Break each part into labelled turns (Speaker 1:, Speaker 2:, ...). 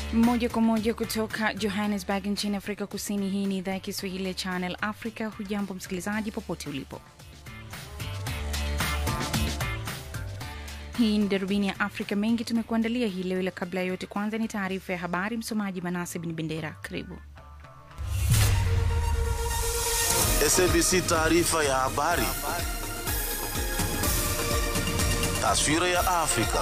Speaker 1: Moja kwa moja kutoka Johannesburg nchini Afrika Kusini. Hii ni idhaa ya Kiswahili ya Channel Africa. Hujambo msikilizaji, popote ulipo. Hii ni darubini ya Afrika. Mengi tumekuandalia hii leo, ila kabla ya yote, kwanza ni taarifa ya habari. Msomaji Manase Bin Bendera, karibu.
Speaker 2: SABC taarifa ya habari. Taswira ya Afrika.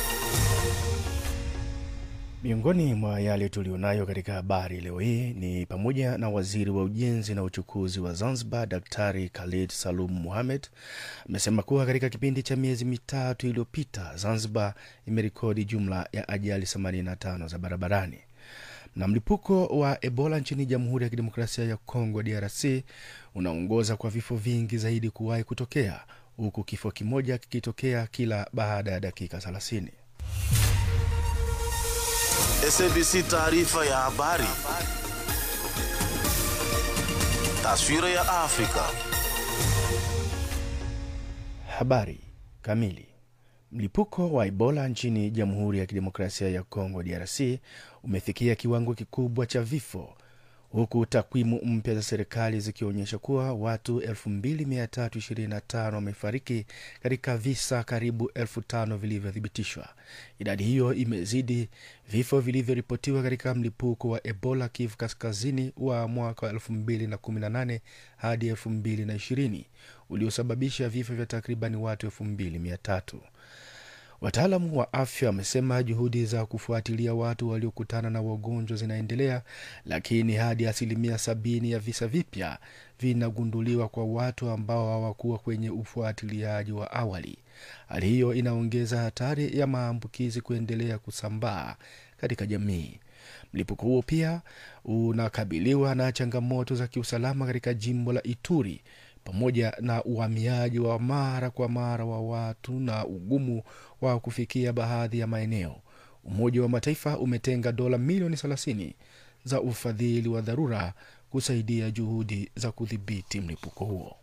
Speaker 3: Miongoni mwa yale tulionayo katika habari leo hii ni pamoja na waziri wa ujenzi na uchukuzi wa Zanzibar Daktari Khalid Salum Mohamed amesema kuwa katika kipindi cha miezi mitatu iliyopita Zanzibar imerekodi jumla ya ajali 85 za barabarani. Na mlipuko wa Ebola nchini Jamhuri ya Kidemokrasia ya Kongo DRC unaongoza kwa vifo vingi zaidi kuwahi kutokea huku kifo kimoja kikitokea kila baada ya dakika 30.
Speaker 2: SABC taarifa ya habari. Taswira ya Afrika.
Speaker 3: Habari kamili. Mlipuko wa Ebola nchini Jamhuri ya Kidemokrasia ya Kongo DRC umefikia kiwango kikubwa cha vifo huku takwimu mpya za serikali zikionyesha kuwa watu 2325 wamefariki katika visa karibu 5000 vilivyothibitishwa. Idadi hiyo imezidi vifo vilivyoripotiwa katika mlipuko wa Ebola Kivu Kaskazini wa mwaka wa 2018 hadi 2020 uliosababisha vifo vya takribani watu 2300. Wataalamu wa afya wamesema juhudi za kufuatilia watu waliokutana na wagonjwa zinaendelea, lakini hadi asilimia sabini ya visa vipya vinagunduliwa kwa watu ambao hawakuwa kwenye ufuatiliaji wa awali. Hali hiyo inaongeza hatari ya maambukizi kuendelea kusambaa katika jamii. Mlipuko huo pia unakabiliwa na changamoto za kiusalama katika jimbo la Ituri pamoja na uhamiaji wa mara kwa mara wa watu na ugumu wa kufikia baadhi ya maeneo. Umoja wa Mataifa umetenga dola milioni 30 za ufadhili wa dharura kusaidia juhudi za kudhibiti mlipuko huo.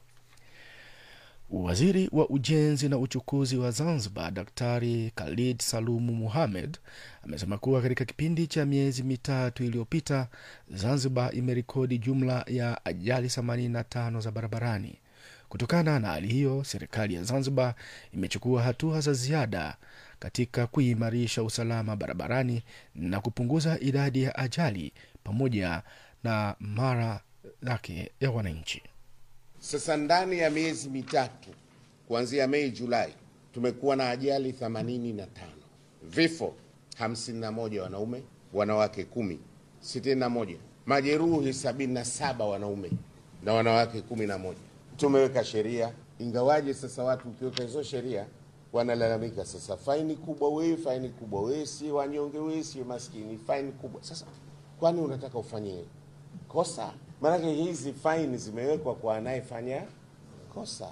Speaker 3: Waziri wa ujenzi na uchukuzi wa Zanzibar Daktari Khalid Salumu Muhamed amesema kuwa katika kipindi cha miezi mitatu iliyopita Zanzibar imerekodi jumla ya ajali 85 za barabarani. Kutokana na hali hiyo, serikali ya Zanzibar imechukua hatua za ziada katika kuimarisha usalama barabarani na kupunguza idadi ya ajali pamoja na mara yake ya wananchi.
Speaker 4: Sasa ndani ya miezi mitatu kuanzia Mei Julai tumekuwa na ajali 85, vifo 51 wanaume, wanawake kumi, 61, majeruhi 77 wanaume na wanawake 11. Tumeweka sheria, ingawaje sasa watu ukiweka hizo sheria wanalalamika, sasa faini kubwa wewe, faini kubwa wewe, si wanyonge wewe, si maskini, faini kubwa. Sasa kwani unataka ufanye kosa? Maanake hizi faini zimewekwa kwa anayefanya kosa.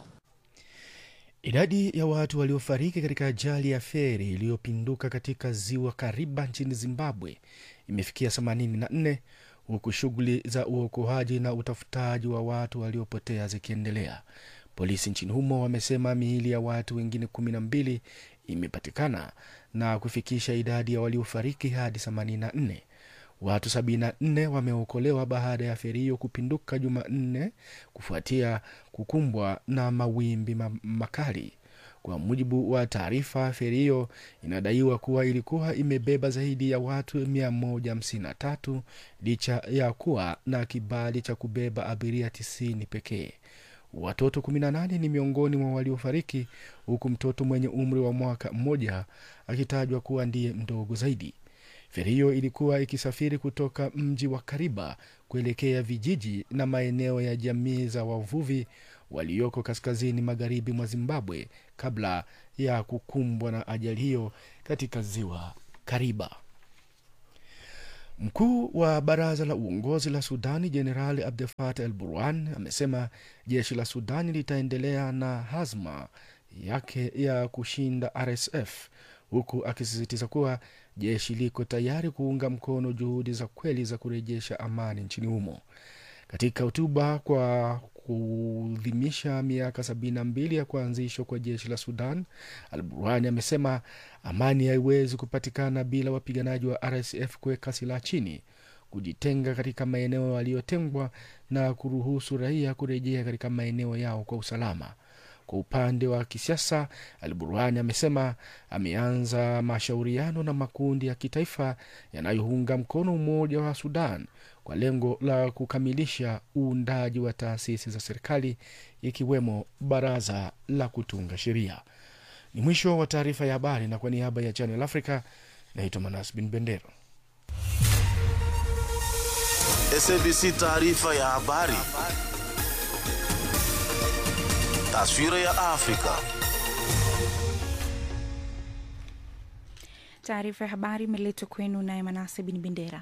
Speaker 3: Idadi ya watu waliofariki katika ajali ya feri iliyopinduka katika ziwa Kariba nchini Zimbabwe imefikia 84 huku shughuli za uokoaji na utafutaji wa watu waliopotea zikiendelea. Polisi nchini humo wamesema miili ya watu wengine 12 imepatikana na kufikisha idadi ya waliofariki hadi 84. Watu 74 wameokolewa baada ya feri hiyo kupinduka Jumanne kufuatia kukumbwa na mawimbi makali. Kwa mujibu wa taarifa, feri hiyo inadaiwa kuwa ilikuwa imebeba zaidi ya watu 153 licha ya kuwa na kibali cha kubeba abiria 90 pekee. Watoto 18 ni miongoni mwa waliofariki, huku mtoto mwenye umri wa mwaka mmoja akitajwa kuwa ndiye mdogo zaidi. Feri hiyo ilikuwa ikisafiri kutoka mji wa Kariba kuelekea vijiji na maeneo ya jamii za wavuvi walioko kaskazini magharibi mwa Zimbabwe kabla ya kukumbwa na ajali hiyo katika ziwa Kariba. Mkuu wa baraza la uongozi la Sudani Jenerali Abdel Fattah El Burhan amesema jeshi la Sudani litaendelea na hazma yake ya kushinda RSF huku akisisitiza kuwa jeshi liko tayari kuunga mkono juhudi za kweli za kurejesha amani nchini humo. Katika hotuba kwa kuadhimisha miaka sabini na mbili ya kuanzishwa kwa jeshi la Sudan, Al Burhani amesema amani haiwezi kupatikana bila wapiganaji wa RSF kuweka silaha chini, kujitenga katika maeneo yaliyotengwa na kuruhusu raia kurejea katika maeneo yao kwa usalama. Kwa upande wa kisiasa, Al Burhani amesema ameanza mashauriano na makundi ya kitaifa yanayounga mkono umoja wa Sudan kwa lengo la kukamilisha uundaji wa taasisi za serikali ikiwemo baraza la kutunga sheria. Ni mwisho wa taarifa ya habari, na kwa niaba ya Channel Africa naitwa Manas Bin Bendero.
Speaker 2: SABC taarifa ya habari. Taswira ya Afrika.
Speaker 1: Taarifa ya habari imeletwa kwenu naye Manase Bin Bendera.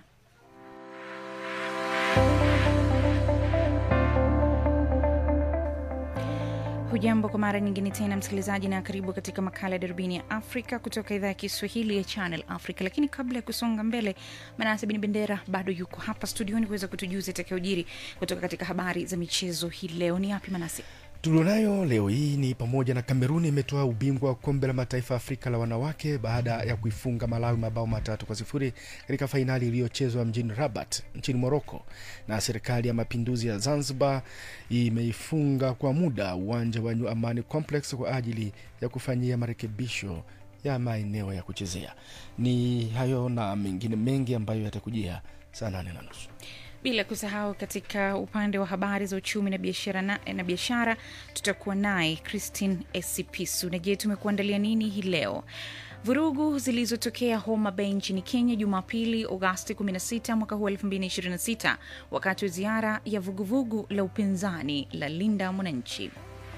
Speaker 1: Hujambo kwa mara nyingine tena msikilizaji, na karibu katika makala ya darubini ya Afrika kutoka idhaa ya Kiswahili ya Channel Africa. Lakini kabla ya kusonga mbele, Manase Bin Bendera bado yuko hapa studioni kuweza kutujuza itakayojiri kutoka katika habari za michezo hii leo. Ni yapi Manase?
Speaker 3: tulionayo leo hii ni pamoja na Kameruni imetoa ubingwa wa kombe la mataifa ya Afrika la wanawake baada ya kuifunga Malawi mabao matatu kwa sifuri katika fainali iliyochezwa mjini Rabat nchini Moroko, na serikali ya mapinduzi ya Zanzibar imeifunga kwa muda uwanja wa New Amani Complex kwa ajili ya kufanyia marekebisho ya maeneo ya kuchezea. Ni hayo na mengine mengi ambayo yatakujia saa nane na nusu.
Speaker 1: bila kusahau katika upande wa habari za uchumi na biashara na, na biashara tutakuwa naye Christine Esipisu. Na je, tumekuandalia nini hii leo? Vurugu zilizotokea Homa Bay nchini Kenya Jumapili, Agosti 16 mwaka huu 2026 wakati wa ziara ya vuguvugu la upinzani la Linda Mwananchi.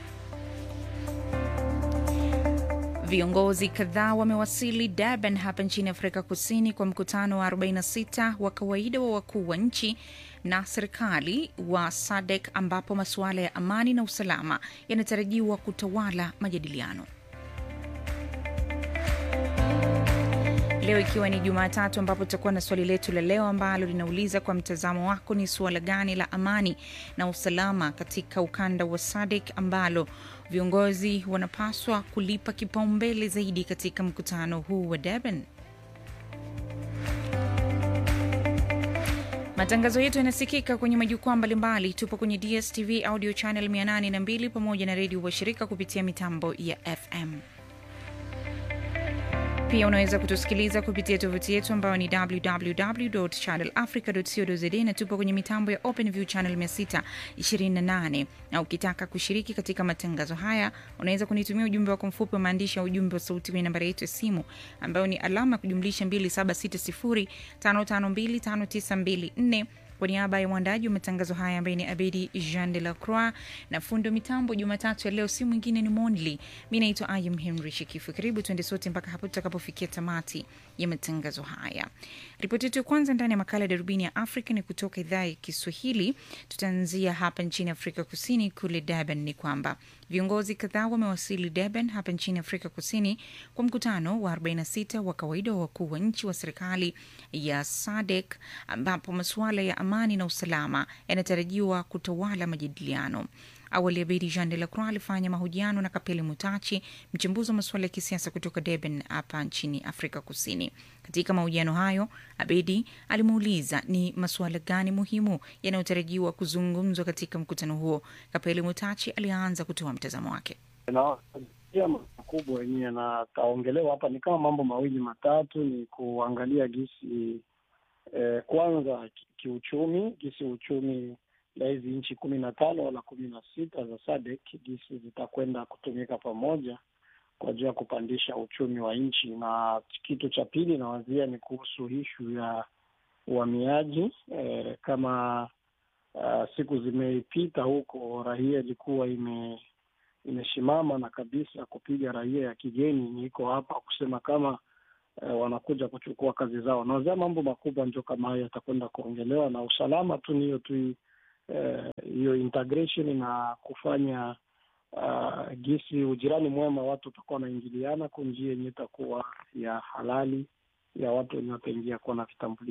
Speaker 1: Viongozi kadhaa wamewasili Durban hapa nchini Afrika Kusini kwa mkutano wa 46 wa kawaida wa wakuu wa nchi na serikali wa SADC ambapo masuala ya amani na usalama yanatarajiwa kutawala majadiliano. Leo ikiwa ni Jumatatu, ambapo tutakuwa na swali letu la leo ambalo linauliza kwa mtazamo wako, ni suala gani la amani na usalama katika ukanda wa SADC ambalo viongozi wanapaswa kulipa kipaumbele zaidi katika mkutano huu wa Durban? Matangazo yetu yanasikika kwenye majukwaa mbalimbali. Tupo kwenye DSTV audio channel 802 pamoja na redio washirika kupitia mitambo ya FM. Pia unaweza kutusikiliza kupitia tovuti yetu ambayo ni www.channelafrica.co.za na tupo kwenye mitambo ya OpenView channel 628. Na ukitaka kushiriki katika matangazo haya, unaweza kunitumia ujumbe wako mfupi wa maandishi ya ujumbe wa sauti kwenye nambari yetu ya simu ambayo ni alama ya kujumlisha 2760552594 kwa niaba ya mwandaji wa matangazo haya ambaye ni Abedi Jean de la Croix na fundo mitambo Jumatatu ya leo, si mwingine ni Monli. Mi naitwa Ayam Henry Shikifu. Karibu tuende sote mpaka hapo tutakapofikia tamati ya matangazo haya. Ripoti yetu ya kwanza ndani ya makala ya darubini ya Afrika ni kutoka idhaa ya Kiswahili. Tutaanzia hapa nchini Afrika Kusini, kule Durban. Ni kwamba viongozi kadhaa wamewasili Durban hapa nchini Afrika Kusini kwa mkutano wa 46 wa kawaida wa wakuu wa nchi wa serikali ya SADC ambapo masuala ya amani na usalama yanatarajiwa kutawala majadiliano. Awali Abedi Jean de la Croix alifanya mahojiano na Kapeli Mutachi, mchambuzi wa masuala ya kisiasa kutoka Durban hapa nchini Afrika Kusini. Katika mahojiano hayo, Abedi alimuuliza ni masuala gani muhimu yanayotarajiwa kuzungumzwa katika mkutano huo. Kapeli Mutachi alianza kutoa mtazamo wake.
Speaker 5: Naia makubwa yenyewe yanakaongelewa hapa ni kama mambo mawili matatu, ni kuangalia gisi eh, kwanza kiuchumi, gisi uchumi la hizi nchi kumi na tano wala kumi na sita za SADC gisi zitakwenda kutumika pamoja kwa ajili ya kupandisha uchumi wa nchi, na kitu cha pili nawazia ni kuhusu ishu ya uhamiaji eh, kama uh, siku zimepita huko raia ilikuwa ime imeshimama na kabisa kupiga raia ya kigeni iko hapa kusema kama eh, wanakuja kuchukua kazi zao. Nawazia mambo makubwa ndio kama hayo yatakwenda kuongelewa, na usalama tu ni hiyo tu hiyo uh, integration na kufanya uh, gisi ujirani mwema, watu utakuwa wanaingiliana kwa njia yenye itakuwa ya halali ya watu wenye wataingia kuwa na vitambulisho.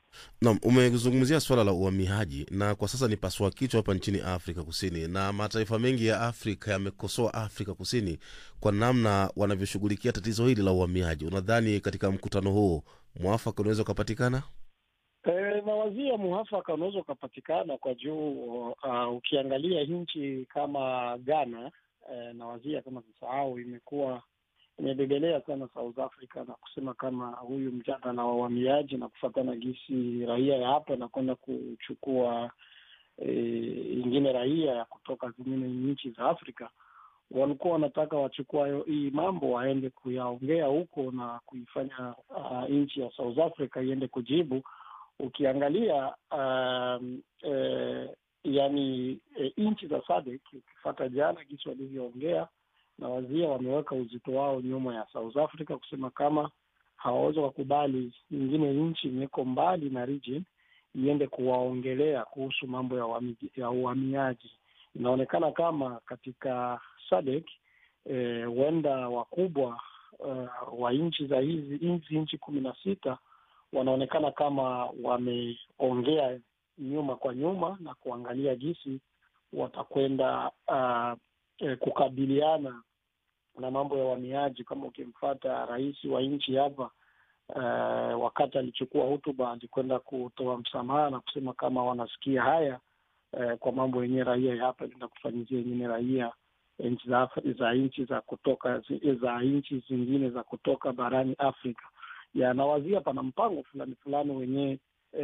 Speaker 6: Naam, umezungumzia swala la uhamiaji na kwa sasa ni pasua kichwa hapa nchini Afrika Kusini, na mataifa mengi ya Afrika yamekosoa Afrika Kusini kwa namna wanavyoshughulikia tatizo hili la uhamiaji. Unadhani katika mkutano huu mwafaka unaweza ukapatikana?
Speaker 5: E, nawazia muhafaka unaweza ukapatikana kwa juu uh, ukiangalia nchi kama Ghana e, nawazia kama sisahau, imekuwa imebebelea sana South Africa na kusema kama huyu mjadala wa uhamiaji na kufatana gisi raia ya hapa na kwenda kuchukua e, ingine raia ya kutoka zingine nchi za Afrika walikuwa wanataka wachukua hii mambo waende kuyaongea huko na kuifanya uh, nchi ya South Africa iende kujibu. Ukiangalia um, eh, yani eh, nchi za SADC ukifata jana jinsi walivyoongea na wazia wameweka uzito wao nyuma ya South Africa kusema kama hawawezi wakubali nyingine nchi imeko mbali na region iende kuwaongelea kuhusu mambo ya uhami- ya uhamiaji. Inaonekana kama katika SADC huenda eh, wakubwa uh, wa nchi za hizi hizi nchi kumi na sita wanaonekana kama wameongea nyuma kwa nyuma na kuangalia jinsi watakwenda uh, eh, kukabiliana na mambo ya uhamiaji. Kama ukimfata rais wa nchi hapa uh, wakati alichukua hotuba alikwenda kutoa msamaha na kusema kama wanasikia haya uh, kwa mambo yenyewe raia ya hapa inaenda kufanyizia wengine raia nchi za, Afri- za nchi za kutoka za nchi zingine za kutoka barani Afrika yanawazia pana mpango fulani fulani wenyewe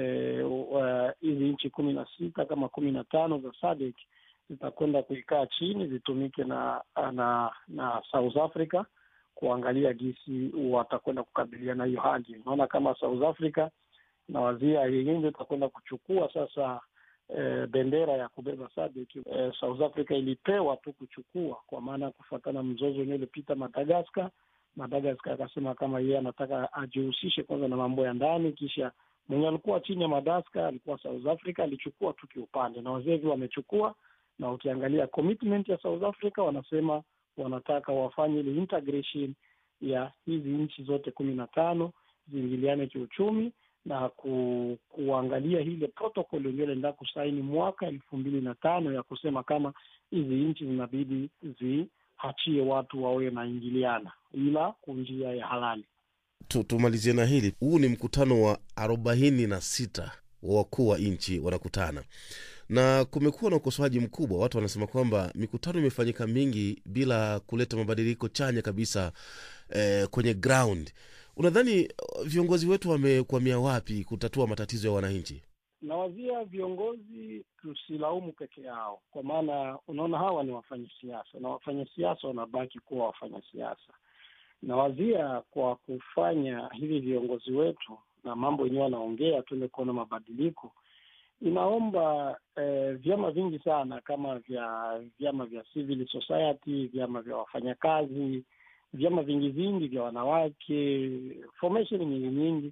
Speaker 5: hizi e, nchi kumi na sita kama kumi na tano za SADC zitakwenda kuikaa chini zitumike na na na South Africa kuangalia jinsi watakwenda kukabiliana hiyo hali. Unaona kama South Africa na wazia yenyewe ndio itakwenda kuchukua sasa e, bendera ya kubeba SADC. E, South Africa ilipewa tu kuchukua kwa maana ya kufuatana mzozo wenyewe ulipita Madagascar. Madagascar akasema kama yeye anataka ajihusishe kwanza na mambo ya ndani, kisha mwenye alikuwa chini ya Madagascar alikuwa South Africa, alichukua tu kiupande, na wazee hivyo wamechukua. Na ukiangalia commitment ya South Africa, wanasema wanataka wafanye ile integration ya hizi nchi zote kumi na tano ziingiliane kiuchumi na ku, kuangalia ile protocol yenyewe ilienda kusaini mwaka elfu mbili na tano ya kusema kama hizi nchi zinabidi ziachie watu wawe naingiliana ila kwa njia ya halali.
Speaker 6: Tu- tumalizie na hili huu ni mkutano wa arobaini na sita wa wakuu wa nchi wanakutana na kumekuwa na ukosoaji mkubwa watu wanasema kwamba mikutano imefanyika mingi bila kuleta mabadiliko chanya kabisa eh, kwenye ground unadhani eh, viongozi wetu wamekwamia wapi kutatua matatizo ya wananchi
Speaker 5: Nawazia viongozi tusilaumu peke yao, kwa maana unaona hawa ni wafanyasiasa na wafanyasiasa wanabaki kuwa wafanyasiasa. Nawazia kwa kufanya hivi viongozi wetu na mambo yenyewe wanaongea, tuende kuona mabadiliko, inaomba eh, vyama vingi sana kama vya vyama vya civil society, vyama vya wafanyakazi, vyama vingi vingi vya wanawake, formation nyingi nyingi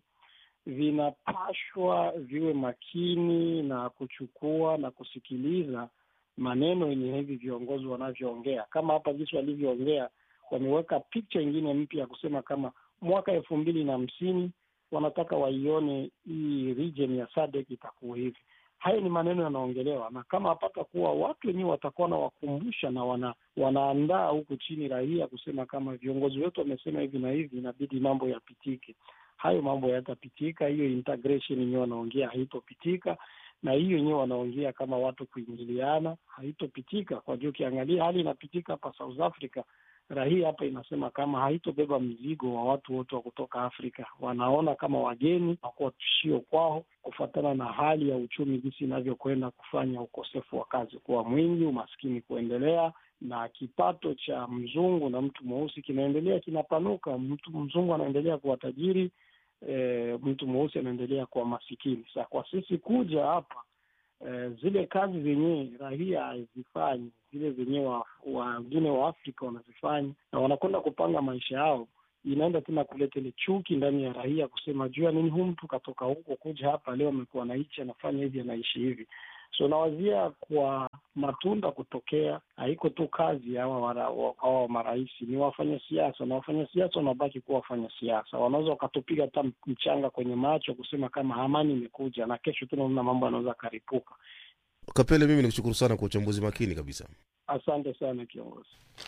Speaker 5: vinapashwa viwe makini na kuchukua na kusikiliza maneno yenye hivi viongozi wanavyoongea. Kama hapa jinsi walivyoongea, wameweka picha ingine mpya ya kusema kama mwaka elfu mbili na hamsini wanataka waione hii region ya SADC itakuwa hivi. Hayo ni maneno yanaongelewa, na kama hapata kuwa watu wenyewe watakuwa na wakumbusha na wana, wanaandaa huku chini raia kusema kama viongozi wetu wamesema hivi na hivi, inabidi mambo yapitike hayo mambo yatapitika. Hiyo integration yenyewe wanaongea haitopitika, na hiyo yenyewe wanaongea kama watu kuingiliana haitopitika. Kwa juu ukiangalia hali inapitika hapa South Africa, raia hapa inasema kama haitobeba mzigo wa watu wote wa kutoka Afrika. Wanaona kama wageni wakuwa tishio kwao, kufuatana na hali ya uchumi jinsi inavyokwenda kufanya ukosefu wa kazi kuwa mwingi, umaskini kuendelea na kipato cha mzungu na mtu mweusi kinaendelea kinapanuka. Mtu mzungu anaendelea kuwa tajiri, e, mtu mweusi anaendelea kuwa masikini. Sa kwa sisi kuja hapa e, zile kazi zenyewe raia hazifanyi, zile zenyewe wengine wa, wa Afrika wanazifanya na wanakwenda kupanga maisha yao, inaenda tena kuleta ile chuki ndani ya raia, kusema juu ya nini huu mtu katoka huko kuja hapa leo amekuwa naichi anafanya hivi anaishi hivi So nawazia kwa matunda kutokea, haiko tu kazi ya hawa wara- wa- hawa marais, ni wafanya siasa, na wafanya siasa wanabaki kuwa wafanya siasa. Wanaweza wakatupiga hata mchanga kwenye macho kusema kama amani imekuja, na kesho tunaona mambo yanaweza akaripuka.
Speaker 6: Kapele, mimi nikushukuru sana kwa uchambuzi makini kabisa.
Speaker 5: Asante sana kiongozi.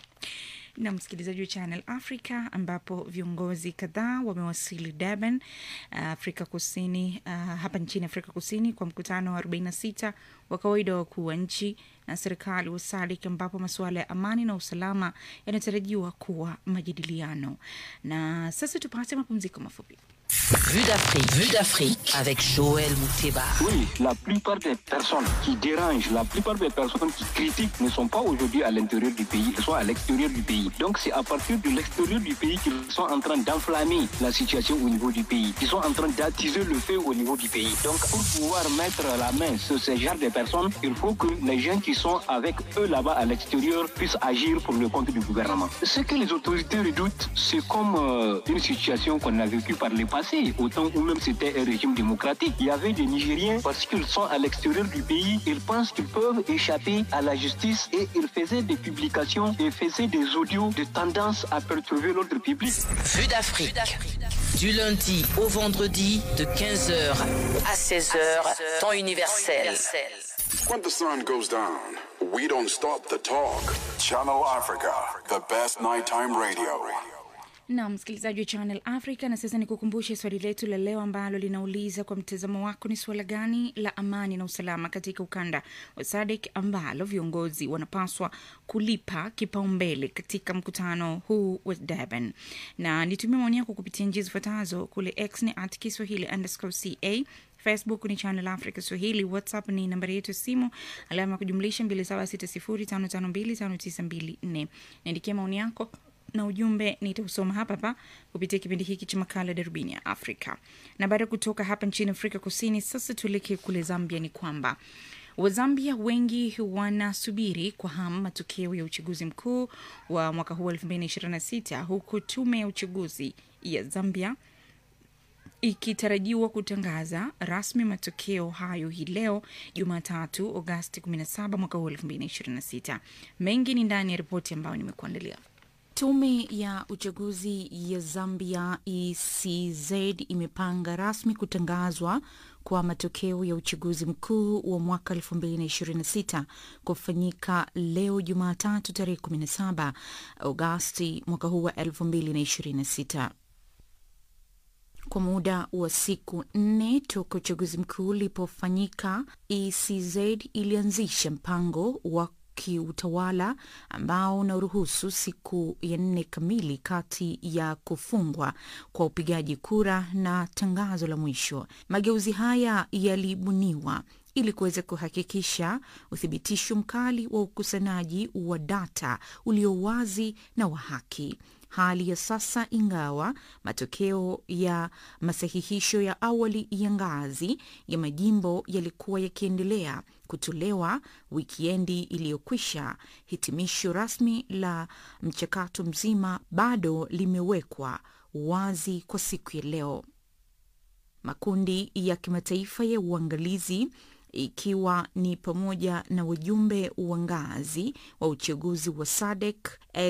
Speaker 1: na msikilizaji wa Channel Africa ambapo viongozi kadhaa wamewasili Durban, uh, Afrika Kusini, uh, hapa nchini Afrika Kusini kwa mkutano wa 46 wa kawaida wa wakuu wa nchi na serikali wa SADC ambapo masuala ya amani na usalama yanatarajiwa kuwa majadiliano. Na sasa tupate mapumziko mafupi.
Speaker 7: Vue d'Afrique, Vue d'Afrique avec Joël Mouteba.
Speaker 8: Oui, la plupart des personnes qui dérangent, la plupart des personnes qui critiquent ne sont pas aujourd'hui à l'intérieur du pays, elles sont à l'extérieur du pays. Donc c'est à partir de l'extérieur du pays qu'ils sont en train d'enflammer la situation au niveau du pays, qu'ils sont en train d'attiser le feu au niveau du pays. Donc pour pouvoir mettre la main sur ce genre de personnes, il faut que les gens qui sont avec eux là-bas à l'extérieur puissent agir pour le compte du gouvernement. Ce que les autorités redoutent, c'est comme euh, une situation qu'on a vécue par le passé, au temps où même c'était un régime démocratique. Il y avait des Nigériens, parce qu'ils sont à l'extérieur du pays, ils pensent qu'ils peuvent échapper à la justice et ils faisaient des publications et faisaient des audios de tendance à perturber l'ordre public.
Speaker 7: Vue d'Afrique. Du lundi au vendredi de 15h à 16h, temps universel.
Speaker 9: When the sun goes down, we don't stop the talk. Channel Africa, the best nighttime radio.
Speaker 1: na msikilizaji wa Channel Africa. Na sasa ni kukumbushe swali letu la leo ambalo linauliza kwa mtazamo wako, ni suala gani la amani na usalama katika ukanda wa SADC ambalo viongozi wanapaswa kulipa kipaumbele katika mkutano huu wa Durban? Na nitumia maoni yako kupitia njia zifuatazo: kule X ni at Kiswahili underscore ca Facebook ni Channel Africa Swahili, WhatsApp ni nambari yetu ya simu alama ya kujumlisha 276055259254. Niandikia maoni yako na ujumbe nitausoma hapa hapa kupitia kipindi hiki cha makala darubini ya Afrika. Na baada ya kutoka hapa nchini Afrika Kusini, sasa tuelekee kule Zambia. Ni kwamba Wazambia wengi wanasubiri kwa hamu matokeo ya uchaguzi mkuu wa mwaka huu 2026 huku tume ya uchaguzi ya Zambia ikitarajiwa kutangaza rasmi matokeo hayo hii leo Jumatatu, Agosti 17 mwaka huu 2026. Mengi ni ndani ya ripoti ambayo nimekuandalia. Tume ya uchaguzi ya Zambia ECZ imepanga rasmi kutangazwa kwa matokeo ya uchaguzi mkuu wa mwaka 2026 kufanyika leo Jumatatu tarehe 17 Agosti mwaka huu wa 2026 kwa muda wa siku nne toka uchaguzi mkuu ulipofanyika, ECZ ilianzisha mpango wa kiutawala ambao unaruhusu siku ya nne kamili kati ya kufungwa kwa upigaji kura na tangazo la mwisho. Mageuzi haya yalibuniwa ili kuweza kuhakikisha uthibitisho mkali wa ukusanyaji wa data ulio wazi na wa haki. Hali ya sasa, ingawa matokeo ya masahihisho ya awali ya ngazi ya majimbo yalikuwa yakiendelea kutolewa wikiendi iliyokwisha, hitimisho rasmi la mchakato mzima bado limewekwa wazi kwa siku ya leo. Makundi ya kimataifa ya uangalizi ikiwa ni pamoja na wajumbe wa ngazi wa uchaguzi wa SADC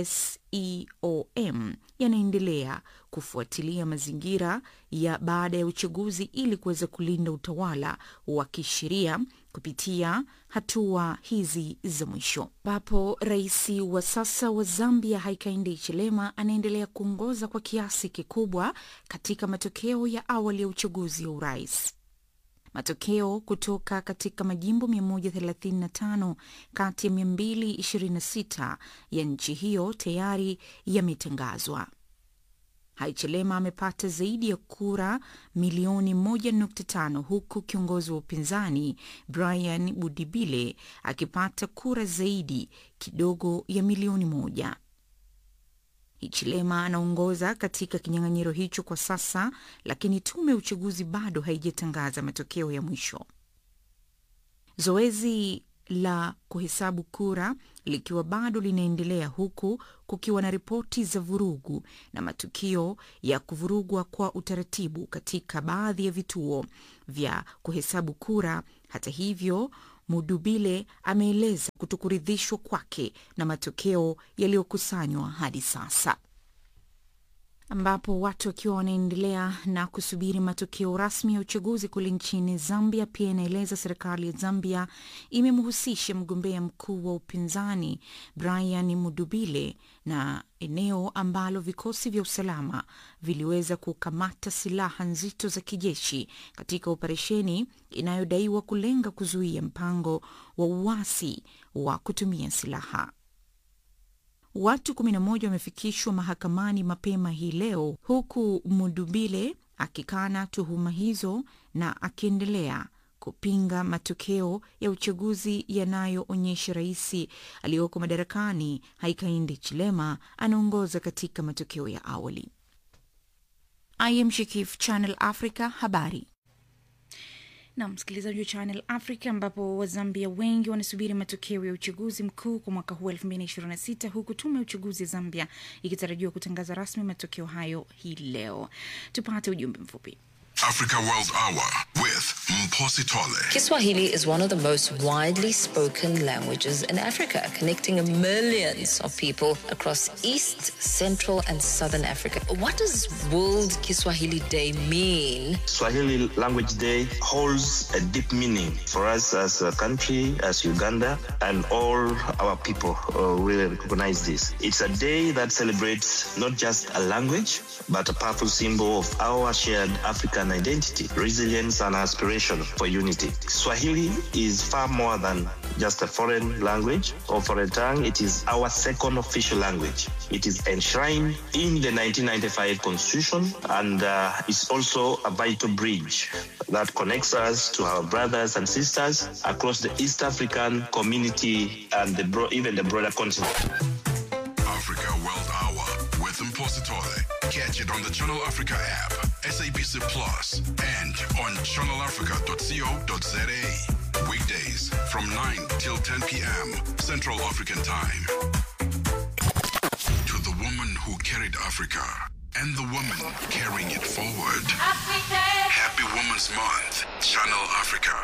Speaker 1: SEOM yanaendelea kufuatilia mazingira ya baada ya uchaguzi ili kuweza kulinda utawala wa kisheria kupitia hatua hizi za mwisho, ambapo rais wa sasa wa Zambia Hakainde Hichilema anaendelea kuongoza kwa kiasi kikubwa katika matokeo ya awali ya uchaguzi wa urais. Matokeo kutoka katika majimbo 135 kati ya 226 ya nchi hiyo tayari yametangazwa. Haichelema amepata zaidi ya kura milioni 1.5 huku kiongozi wa upinzani Brian Budibile akipata kura zaidi kidogo ya milioni moja. Hichilema anaongoza katika kinyang'anyiro hicho kwa sasa, lakini tume ya uchaguzi bado haijatangaza matokeo ya mwisho. Zoezi la kuhesabu kura likiwa bado linaendelea huku kukiwa na ripoti za vurugu na matukio ya kuvurugwa kwa utaratibu katika baadhi ya vituo vya kuhesabu kura. Hata hivyo, Mudubile ameeleza kutokuridhishwa kwake na matokeo yaliyokusanywa hadi sasa ambapo watu wakiwa wanaendelea na kusubiri matokeo rasmi ya uchaguzi kule nchini Zambia. Pia inaeleza serikali ya Zambia imemhusisha mgombea mkuu wa upinzani Brian Mudubile na eneo ambalo vikosi vya usalama viliweza kukamata silaha nzito za kijeshi katika operesheni inayodaiwa kulenga kuzuia mpango wa uasi wa kutumia silaha. Watu 11 wamefikishwa mahakamani mapema hii leo huku Mudubile akikana tuhuma hizo na akiendelea kupinga matokeo ya uchaguzi yanayoonyesha rais aliyoko madarakani Hakainde Chilema anaongoza katika matokeo ya awali. I am Shikif, Channel Africa, habari na msikilizaji wa Channel Africa, ambapo Wazambia wengi wanasubiri matokeo ya uchaguzi mkuu kwa mwaka huu 2026 huku tume ya uchaguzi ya Zambia ikitarajiwa kutangaza rasmi matokeo hayo hii leo. Tupate ujumbe mfupi.
Speaker 9: Africa World Hour with Mposi Tole.
Speaker 7: Kiswahili is one of the most widely spoken languages in Africa, connecting millions of people across East, Central, and Southern Africa. What does World Kiswahili Day mean?
Speaker 10: Swahili Language Day holds a deep meaning for us as a country, as Uganda, and all our people uh, will recognize this. It's a day that celebrates not just a language, but a powerful symbol of our shared African identity, resilience, and aspiration for unity. Swahili is far more than just a foreign language or foreign tongue. It is our second official language. It is enshrined in the 1995 Constitution and uh, is also a vital bridge that connects us to our brothers and sisters across the East African community and the bro- even the broader continent.
Speaker 9: Africa World Hour with Mposi Tole. Catch it on the Channel Africa app, SABC Plus, and on channelafrica.co.za. Weekdays from 9 till 10 p.m. Central African Time. To the woman who carried Africa and the woman carrying it forward. Happy Women's Month, Channel Africa.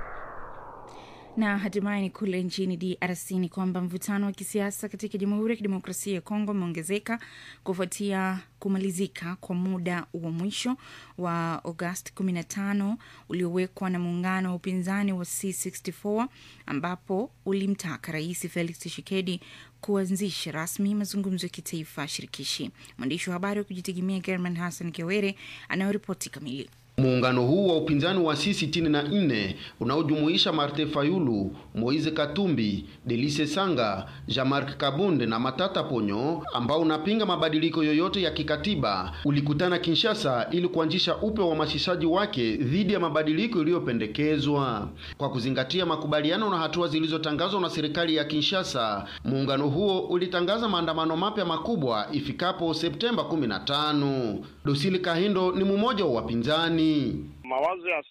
Speaker 1: Na hatimaye ni kule nchini DRC ni kwamba mvutano wa kisiasa katika Jamhuri ya Kidemokrasia ya Kongo umeongezeka kufuatia kumalizika kwa muda wa mwisho wa Agosti 15 uliowekwa na muungano wa upinzani wa C64 ambapo ulimtaka Rais Felix Tshisekedi kuanzisha rasmi mazungumzo ya kitaifa shirikishi. Mwandishi wa habari wa kujitegemea German Hassan Kiwere anayoripoti kamili.
Speaker 11: Muungano huu wa upinzani wa C64 unaojumuisha Martin Fayulu, Moise Katumbi, Delice Sanga, Jean-Marc Kabunde na Matata Ponyo ambao unapinga mabadiliko yoyote ya kikatiba ulikutana Kinshasa ili kuanzisha upya uhamasishaji wake dhidi ya mabadiliko iliyopendekezwa. Kwa kuzingatia makubaliano na hatua zilizotangazwa na serikali ya Kinshasa, muungano huo ulitangaza maandamano mapya makubwa ifikapo Septemba 15. Dosili Kahindo ni mmoja wa wapinzani.
Speaker 12: Mawazo ya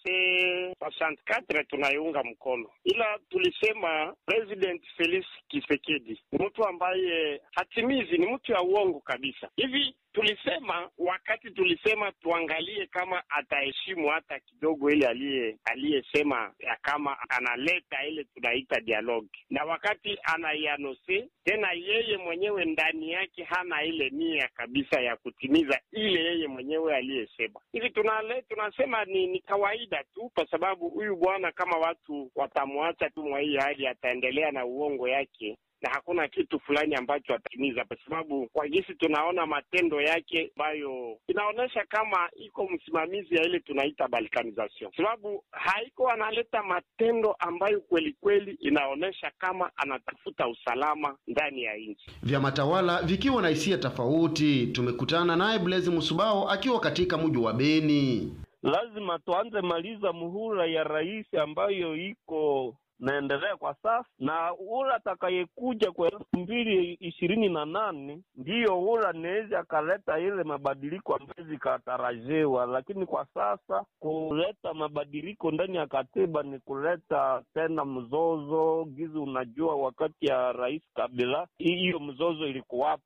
Speaker 12: C64 tunaiunga mkono, ila tulisema President Felix Tshisekedi ni mtu ambaye hatimizi, ni mtu ya uongo kabisa. Hivi tulisema wakati tulisema tuangalie kama ataheshimu hata kidogo ile aliye aliyesema ya kama analeta ile tunaita dialogue, na wakati anaianose tena, yeye mwenyewe ndani yake hana ile nia kabisa ya kutimiza ile yeye mwenyewe aliyesema. Hivi tunale, tunasema ni, ni kawaida tu, kwa sababu huyu bwana kama watu watamwacha tu mwa hii hali, ataendelea na uongo yake na hakuna kitu fulani ambacho atatimiza, kwa sababu kwa jinsi tunaona matendo yake ambayo inaonyesha kama iko msimamizi ya ile tunaita balkanization, sababu haiko analeta matendo ambayo kweli kweli inaonyesha kama anatafuta usalama ndani ya nchi.
Speaker 11: Vyama tawala vikiwa na hisia tofauti. Tumekutana naye Blaise Musubao akiwa katika mji wa Beni.
Speaker 13: Lazima tuanze maliza muhula ya rais ambayo iko naendelea kwa sasa na ula atakayekuja kwa elfu mbili ishirini na nane ndiyo ula naweza akaleta ile mabadiliko ambayo zikatarajiwa, lakini kwa sasa kuleta mabadiliko ndani ya katiba ni kuleta tena mzozo gizi. Unajua, wakati ya rais Kabila hiyo mzozo ilikuwapo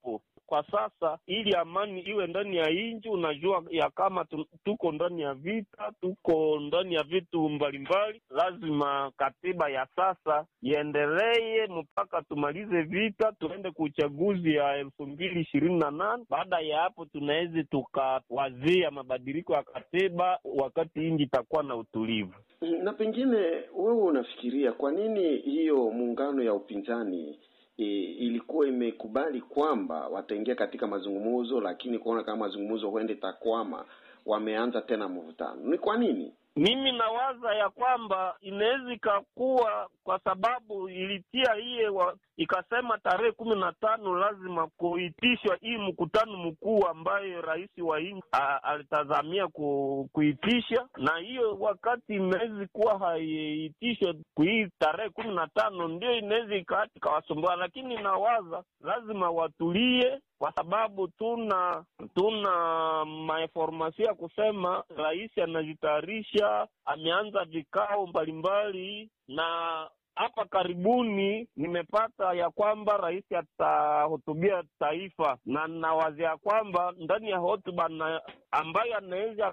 Speaker 13: kwa sasa, ili amani iwe ndani ya nchi. Unajua ya kama tu, tuko ndani ya vita, tuko ndani ya vitu mbalimbali. Lazima katiba ya sasa iendelee mpaka tumalize vita, tuende ku uchaguzi ya elfu mbili ishirini na nane. Baada ya hapo, tunaweza tukawazia mabadiliko ya katiba wakati nchi itakuwa na utulivu.
Speaker 14: Na pengine wewe unafikiria kwa nini hiyo muungano ya upinzani e, ilikuwa imekubali kwamba wataingia katika mazungumzo, lakini kuona kama mazungumzo huende takwama, wameanza tena mvutano? Ni kwa nini?
Speaker 13: Mimi nawaza ya kwamba inaweza ikakuwa kwa sababu ilitia hiye wa, ikasema tarehe kumi na tano lazima kuitishwa hii mkutano mkuu ambayo rais wa nchi alitazamia ku, kuitisha, na hiyo wakati inaweza kuwa haiitishwe hii tarehe kumi na tano ndio inaweza ikati ikawasumbua, lakini nawaza lazima watulie kwa sababu tuna tuna mainformasio ya kusema rais anajitayarisha, ameanza vikao mbalimbali, na hapa karibuni nimepata ya kwamba rais atahutubia taifa, na nawazia kwamba ndani ya hotuba ambayo anaweza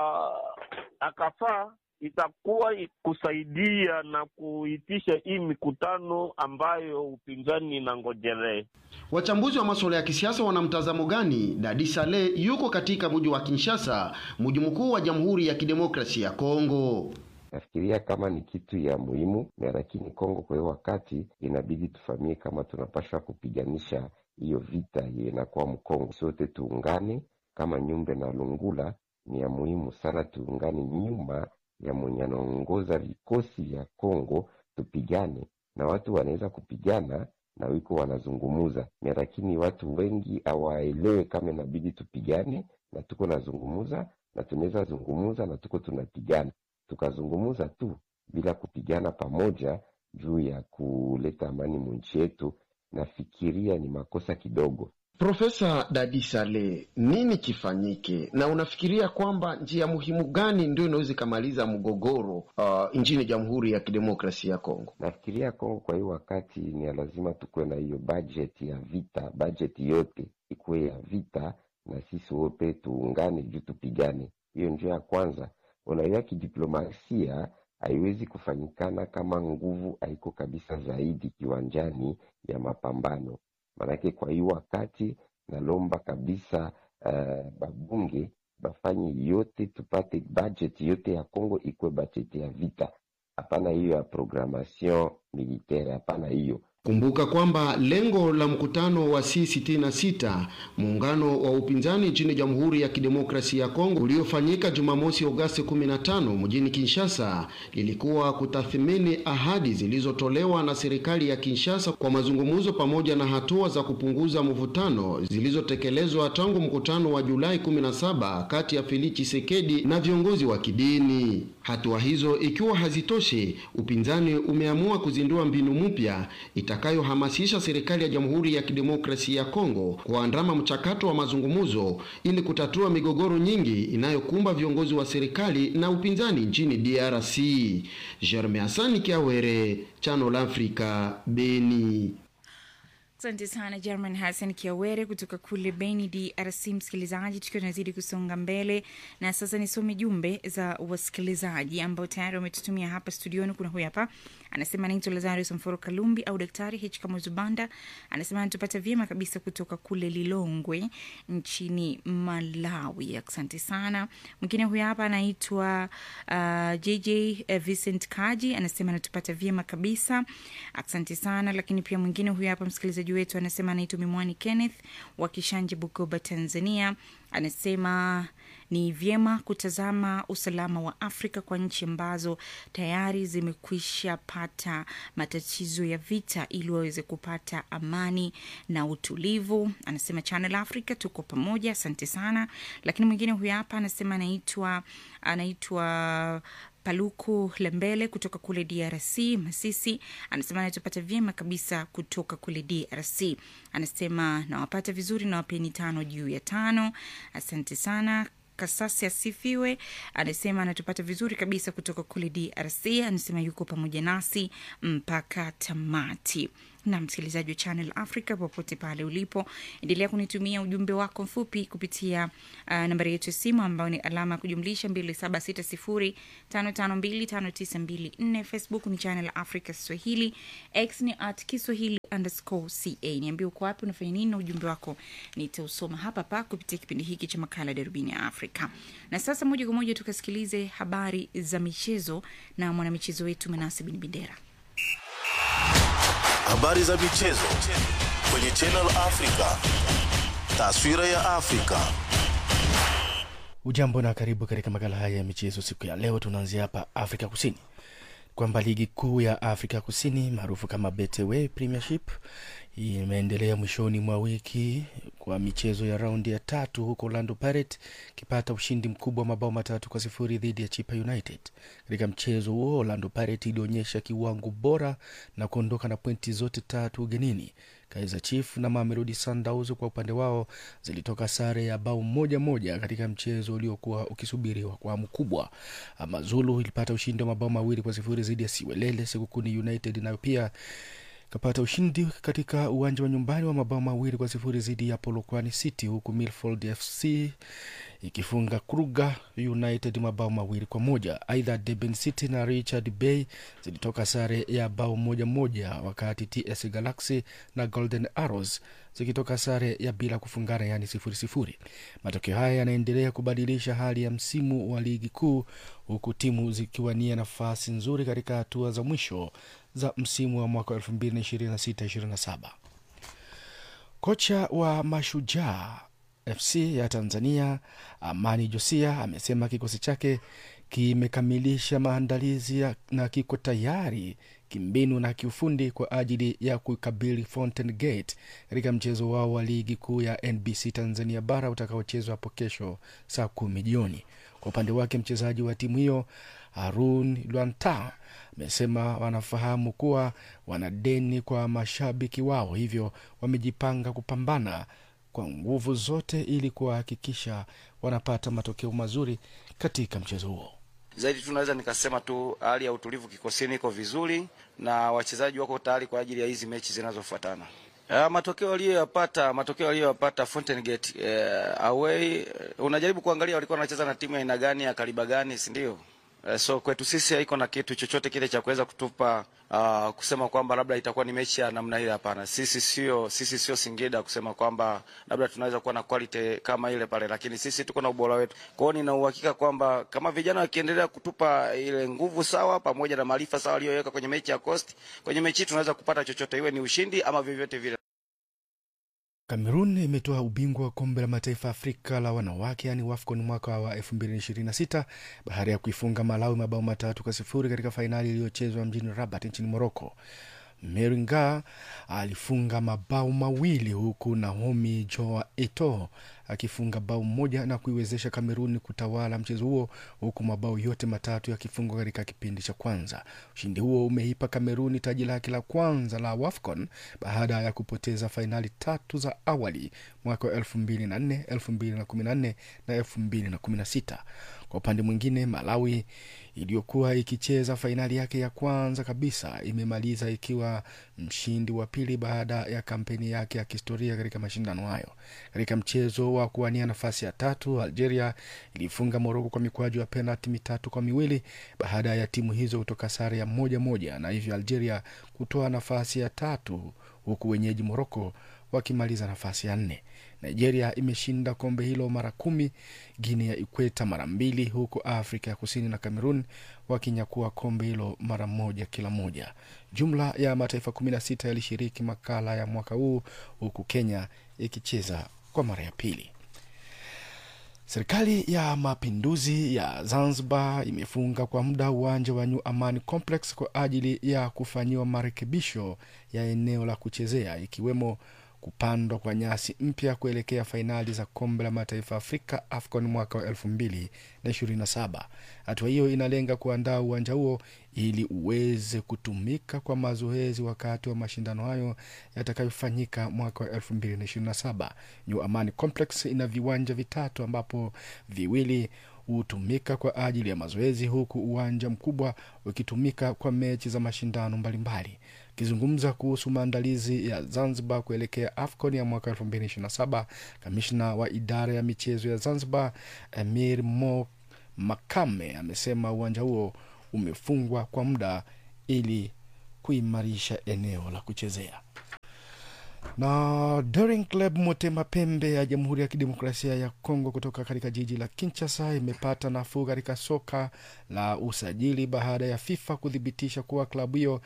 Speaker 13: akafaa itakuwa kusaidia na kuitisha hii mikutano ambayo upinzani inangojelee.
Speaker 11: Wachambuzi wa masuala ya kisiasa wana mtazamo gani? Dadi Sale yuko katika mji wa Kinshasa, mji mkuu wa Jamhuri ya Kidemokrasia ya Kongo.
Speaker 15: Nafikiria kama ni kitu ya muhimu na lakini Kongo kwa hiyo wakati inabidi tufamie kama tunapaswa kupiganisha hiyo vita hiyo inakuwa Mkongo, sote tuungane kama Nyumbe na Lungula. Ni ya muhimu sana tuungane nyuma ya mwenye anaongoza vikosi vya Kongo, tupigane na watu wanaweza kupigana na wiko wanazungumuza, lakini watu wengi hawaelewe kama inabidi tupigane, na tuko nazungumuza na tunaweza zungumuza na tuko tunapigana, tukazungumuza tu bila kupigana pamoja juu ya kuleta amani mwinchi yetu, nafikiria ni makosa kidogo.
Speaker 11: Profesa Dadi Sale, nini kifanyike, na unafikiria kwamba njia muhimu gani ndio inaweza ikamaliza mgogoro uh, nchini Jamhuri ya Kidemokrasia ya Kongo?
Speaker 15: Nafikiria Kongo kwa hiyo wakati ni lazima tukuwe na hiyo bajeti ya vita, bajeti yote ikuwe ya vita, na sisi wote tuungane juu tupigane. Hiyo njia ya kwanza. Unajua, kidiplomasia haiwezi kufanyikana kama nguvu haiko kabisa zaidi kiwanjani ya mapambano Manake kwa hiyo wakati nalomba kabisa uh, babunge bafanye yote tupate budget yote ya Kongo ikuwe budget ya vita, hapana hiyo ya programmation militaire, hapana hiyo.
Speaker 11: Kumbuka kwamba lengo la mkutano wa C66 muungano wa upinzani nchini Jamhuri ya Kidemokrasia ya Kongo uliofanyika Jumamosi Agosti 15 mjini Kinshasa lilikuwa kutathmini ahadi zilizotolewa na serikali ya Kinshasa kwa mazungumzo pamoja na hatua za kupunguza mvutano zilizotekelezwa tangu mkutano wa Julai 17 kati ya Felix Tshisekedi na viongozi wa kidini. Hatua hizo ikiwa hazitoshi, upinzani umeamua kuzindua mbinu mpya itakayohamasisha serikali ya Jamhuri ya Kidemokrasia ya Kongo kuandama mchakato wa mazungumzo ili kutatua migogoro nyingi inayokumba viongozi wa serikali na upinzani nchini DRC. Jerme Hasani Kiawere, Channel Africa, Beni.
Speaker 1: Asante sana German Hassan Kiawere kutoka kule Beni, DRC. Msikilizaji, tukiwa tunazidi kusonga mbele, na sasa nisome jumbe za wasikilizaji ambao tayari wametutumia hapa studioni. Kuna huyu hapa anasema anaitwa Lazarus Mforo Kalumbi au Daktari H Kamuzubanda, anasema anatupata vyema kabisa kutoka kule Lilongwe nchini Malawi. Asante sana. Mwingine huyu hapa anaitwa uh, JJ uh, Vincent Kaji, anasema anatupata vyema kabisa, asante sana. Lakini pia mwingine huyu hapa msikilizaji wetu anasema anaitwa Mimwani Kenneth wa Kishanje, Bukoba, Tanzania. Anasema ni vyema kutazama usalama wa Afrika kwa nchi ambazo tayari zimekwisha pata matatizo ya vita ili waweze kupata amani na utulivu. Anasema Channel Africa tuko pamoja, asante sana. Lakini mwingine huyu hapa anasema anaitwa anaitwa Paluku Lembele kutoka kule DRC Masisi, anasema anatupata vyema kabisa kutoka kule DRC. Anasema nawapata vizuri, nawapeni tano juu ya tano. Asante sana. Kasasi asifiwe, anasema anatupata vizuri kabisa kutoka kule DRC. Anasema yuko pamoja nasi mpaka tamati. na msikilizaji wa Channel Africa popote pale ulipo, endelea kunitumia ujumbe wako mfupi kupitia uh, nambari yetu ya simu ambayo ni alama ya kujumlisha 276055259254. Facebook ni Channel Africa Swahili, X ni at Kiswahili underscore ca. Niambie uko wapi, unafanya nini na ujumbe wako nitausoma hapa pa kupitia kipindi hiki cha makala Darubini ya Afrika. Na sasa moja kwa moja tukasikilize habari za michezo na mwanamichezo wetu Manase Bin Bendera.
Speaker 2: Habari za michezo kwenye Channel Africa. Taswira ya Afrika.
Speaker 3: Ujambo na karibu katika makala haya ya michezo. Siku ya leo tunaanzia hapa Afrika Kusini, kwamba ligi kuu ya Afrika Kusini maarufu kama Betway Premiership imeendelea mwishoni mwa wiki kwa michezo ya raundi ya tatu, huko Orlando Pirates ikipata ushindi mkubwa wa mabao matatu kwa sifuri dhidi ya Chipa United. Katika mchezo huo Orlando Pirates ilionyesha kiwango bora na kuondoka na pointi zote tatu ugenini. Kaizer Chiefs na Mamelodi Sundowns kwa upande wao zilitoka sare ya bao moja moja katika mchezo uliokuwa ukisubiriwa kwa hamu kubwa. Amazulu ilipata ushindi wa mabao mawili kwa sifuri dhidi ya Siwelele. Sekukuni United nayo pia kapata ushindi katika uwanja wa nyumbani wa mabao mawili kwa sifuri dhidi ya Polokwane City, huku Milford FC ikifunga Kruger United mabao mawili kwa moja. Aidha, Durban City na Richard Bay zilitoka sare ya bao moja moja, wakati TS Galaxy na Golden Arrows zikitoka sare ya bila kufungana, yaani sifuri sifuri. Matokeo haya yanaendelea kubadilisha hali ya msimu wa ligi kuu, huku timu zikiwania nafasi nzuri katika hatua za mwisho za msimu wa mwaka 2026-27. Kocha wa Mashujaa FC ya Tanzania Amani Josia amesema kikosi chake kimekamilisha maandalizi ya- na kiko tayari kimbinu na kiufundi kwa ajili ya kukabili Fountain Gate katika mchezo wao wa ligi kuu ya NBC Tanzania bara utakaochezwa hapo kesho saa kumi jioni. Kwa upande wake mchezaji wa timu hiyo Harun Lwanta amesema wanafahamu kuwa wana deni kwa mashabiki wao, hivyo wamejipanga kupambana kwa nguvu zote ili kuwahakikisha wanapata matokeo mazuri katika mchezo huo.
Speaker 16: Zaidi tu naweza nikasema tu hali ya utulivu kikosini iko vizuri na wachezaji wako tayari kwa ajili ya hizi mechi zinazofuatana. Uh, matokeo aliyoyapata matokeo aliyoyapata Fountain Gate uh, away uh, unajaribu kuangalia walikuwa wanacheza na timu ya aina gani ya kaliba gani, si ndio? Uh, so kwetu sisi haiko na kitu chochote kile cha kuweza kutupa uh, kusema kwamba labda itakuwa ni mechi ya namna ile. Hapana, sisi sio sisi sio Singida kusema kwamba labda tunaweza kuwa na quality kama ile pale, lakini sisi tuko na ubora wetu. Kwa hiyo nina uhakika kwamba kama vijana wakiendelea kutupa ile nguvu sawa pamoja na maarifa sawa aliyoweka kwenye mechi ya Coast, kwenye mechi hii tunaweza kupata chochote, iwe ni ushindi ama vyovyote vile.
Speaker 3: Kamerun imetoa ubingwa wa kombe la mataifa Afrika la wanawake yaani WAFCON mwaka wa 2026 baada ya kuifunga Malawi mabao matatu kwa sifuri katika fainali iliyochezwa mjini Rabat nchini Moroko. Meringa alifunga mabao mawili huku Naomi Joa Eto akifunga bao moja na kuiwezesha Kameruni kutawala mchezo huo huku mabao yote matatu yakifungwa katika kipindi cha kwanza. Ushindi huo umeipa Kameruni taji lake la kwanza la WAFCON baada ya kupoteza fainali tatu za awali mwaka wa 2004, 2014 na 2016. Kwa upande mwingine, Malawi iliyokuwa ikicheza fainali yake ya kwanza kabisa imemaliza ikiwa mshindi wa pili baada ya kampeni yake ya kihistoria katika mashindano hayo. Katika mchezo wa kuwania nafasi ya tatu, Algeria ilifunga Moroko kwa mikwaju ya penalti mitatu kwa miwili baada ya timu hizo kutoka sare ya moja moja, na hivyo Algeria kutoa nafasi ya tatu huku wenyeji Moroko wakimaliza nafasi ya nne. Nigeria imeshinda kombe hilo mara kumi, Guinea ya Ikweta mara mbili, huku Afrika ya Kusini na Cameroon wakinyakua kombe hilo mara moja kila moja. Jumla ya mataifa 16 yalishiriki makala ya mwaka huu, huku Kenya ikicheza kwa mara ya pili. Serikali ya Mapinduzi ya Zanzibar imefunga kwa muda uwanja wa New Amani Complex kwa ajili ya kufanyiwa marekebisho ya eneo la kuchezea ikiwemo kupandwa kwa nyasi mpya kuelekea fainali za kombe la mataifa Afrika AFCON mwaka wa elfu mbili na ishirini na saba. Hatua hiyo inalenga kuandaa uwanja huo ili uweze kutumika kwa mazoezi wakati wa mashindano hayo yatakayofanyika mwaka wa elfu mbili na ishirini na saba. New Amani Complex ina viwanja vitatu ambapo viwili hutumika kwa ajili ya mazoezi huku uwanja mkubwa ukitumika kwa mechi za mashindano mbalimbali. Akizungumza kuhusu maandalizi ya Zanzibar kuelekea AFCON ya mwaka 2027, kamishna wa idara ya michezo ya Zanzibar Amir Mo Makame amesema uwanja huo umefungwa kwa muda ili kuimarisha eneo la kuchezea na Daring Club Motema Pembe ya Jamhuri ya Kidemokrasia ya Kongo kutoka katika jiji la Kinshasa imepata nafuu katika soka la usajili baada ya FIFA kuthibitisha kuwa klabu hiyo